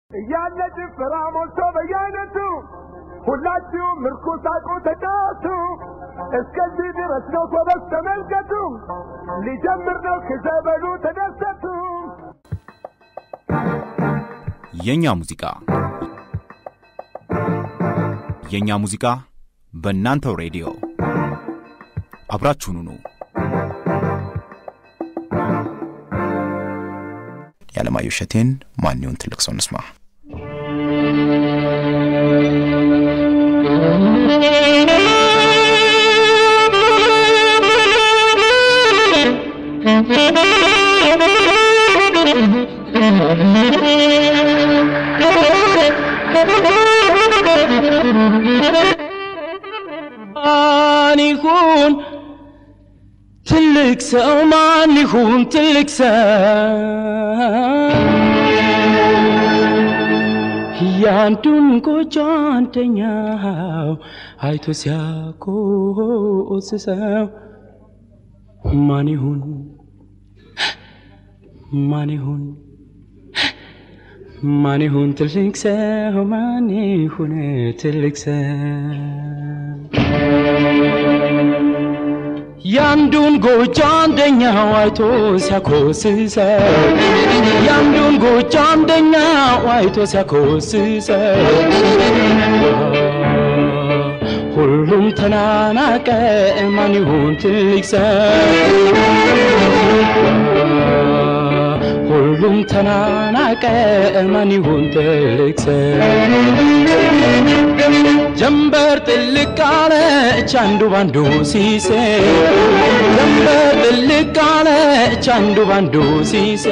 እያለ ጭፈራ ሞልቶ በየአይነቱ ሁላችሁም ምርኩስ ሳቁ ተጫወቱ። እስከዚህ ድረስ ነው ጎበዝ ተመልከቱ። ሊጀምር ነው ክዘበሉ ተደሰቱ። የኛ ሙዚቃ የኛ ሙዚቃ በእናንተው ሬዲዮ አብራችሁን ሁኑ። የዓለማየሁ እሸቴን ማን ይሁን ትልቅ ሰው እንስማ። ማን ይሁን ትልቅ ሰው ማን ይሁን ትልቅ ሰው ያንዱን ጎጆ አንደኛው አይቶ ሲያኮስሰው ማን ይሁን ማን ይሁን ማን ይሁን ትልቅ ሰው ማን ይሁን ትልቅ ሰው ያንዱን ጎጆ አንደኛው አይቶ ሲያኮስሰው ያንዱን ጎጆ አንደኛው አይቶ ሲያኮስሰው ሁሉም ተናናቀ ማን ይሁን ትልቅ ሰው ሁሉም ተናናቀ ማን ይሁን ትልቅ ሰው ጀንበር ጥልቅ አለች አንዱ ባንዱ ሲሴ ጀንበር ጥልቅ አለች አንዱ ባንዱ ሲሴ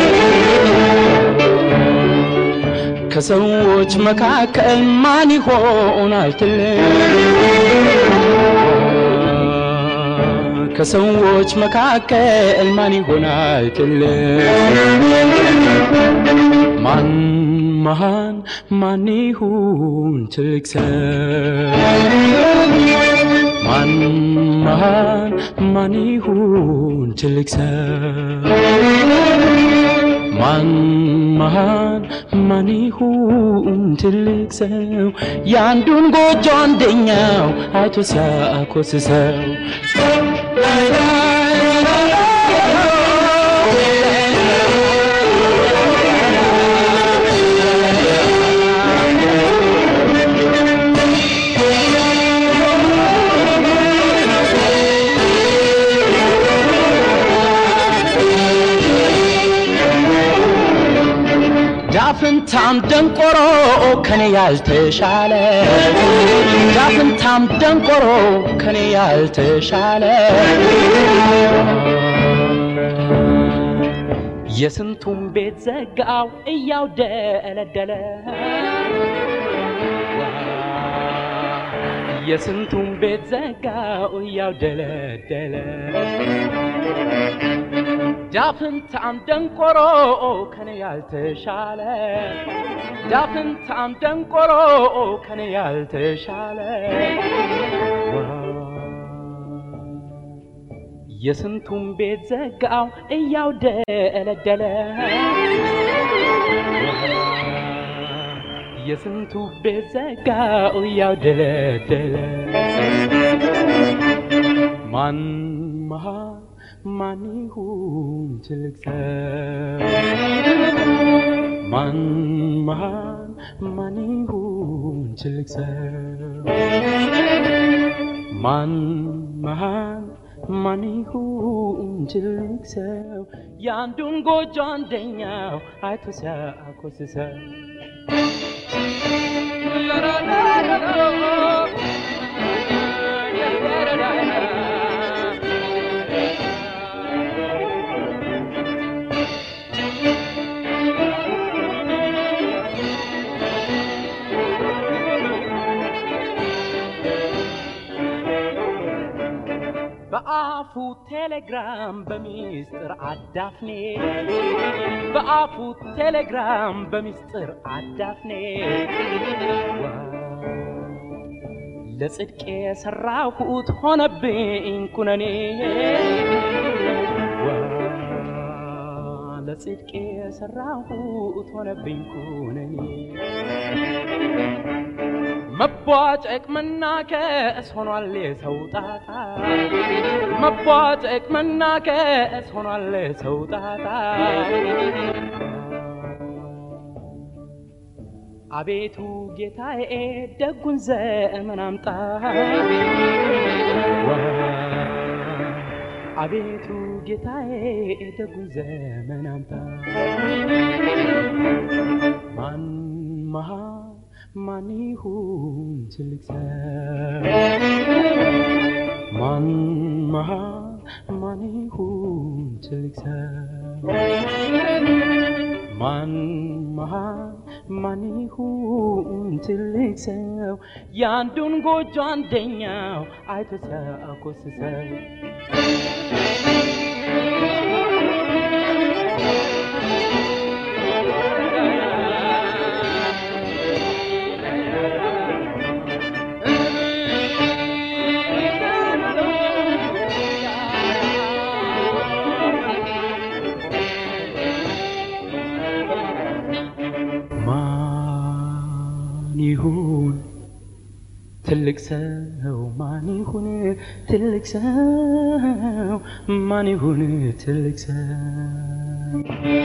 ከሰዎች መካከል ማን ይሆናል ትልቅ ከሰዎች መካከል ማን ይሆናል ትልቅ ማን መሃን ማን ይሁን ትልቅ ሰው ማን መሃን ማን ይሁን ትልቅ ሰው ማን መሃን ማን ይሁን ትልቅ ሰው የአንዱን ጎጆ አንደኛው አይቶ ሲያኮስሰው ዳፍንታም ደንቆሮ ከኔ ያልተሻለ ዳፍንታም ደንቆሮ ከኔ ያልተሻለ የስንቱን ቤት ዘጋው እያው ደለደለ የስንቱን ቤት ዘጋው እያው ደለደለ ዳፍንታም ደንቆሮ ከኔ ያልተሻለ ዳፍንታም ደንቆሮ ከኔ ያልተሻለ የስንቱን ቤት ዘጋው እያው ደለደለ የስንቱ ቤት ዘጋው እያው ደለደለ ማን መሃ ማን ይሁን ትልቅ ሰው ማን መሃን ማን ይሁን ትልቅ ሰው ማን መሃን ማን ይሁን ትልቅ ሰው የአንዱን ጎጆ አንደኛው አይቶ ሲያኮስሰው በአፉ ቴሌግራም በሚስጥር አዳፍኔ በአፉ ቴሌግራም በሚስጥር አዳፍኔ ለጽድቄ የሰራሁት ሆነብኝ ኩነኔ ለጽድቄ የሰራሁት ሆነብኝ ኩነኔ መቧጨቅ መናከስ ሆኗል የሰው ጣጣ መቧጨቅ መናከስ ሆኗል የሰው ጣጣ አቤቱ ጌታዬ ደጉን ዘመን አምጣ አቤቱ ጌታዬ ደጉን ዘመን አምጣ ማን መሃ ማን ይሁን ትልቅ ሰው ማን መሃ ማን ይሁን ትልቅ ሰው ማን መሃ ማን ይሁን ትልቅ ሰው የአንዱን ጎጆ አንደኛው አይቶ ሲያኮስሰው ማን ይሁን ትልቅ ሰው ማን ይሁን ትልቅ ሰው ማን ይሁን ትልቅ ሰው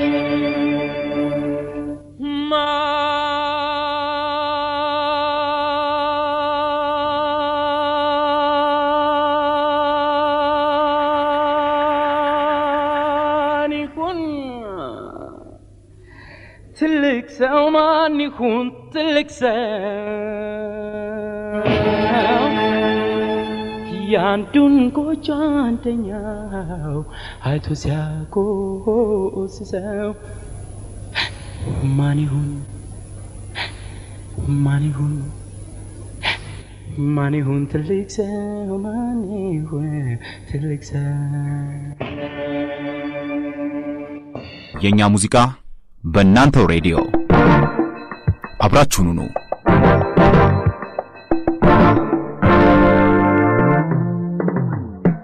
ማን ይሁን ትልቅ ሰው ማን ይሁን ትልቅ ሰው ያንዱን ጎጆ አንደኛው አይቶ ሲያኮስሰው ማን ይሁን ማን ይሁን ማን ይሁን ትልቅ ሰው ማን ይሁን ትልቅ ሰው የእኛ ሙዚቃ በእናንተው ሬዲዮ አብራችሁኑ ነው።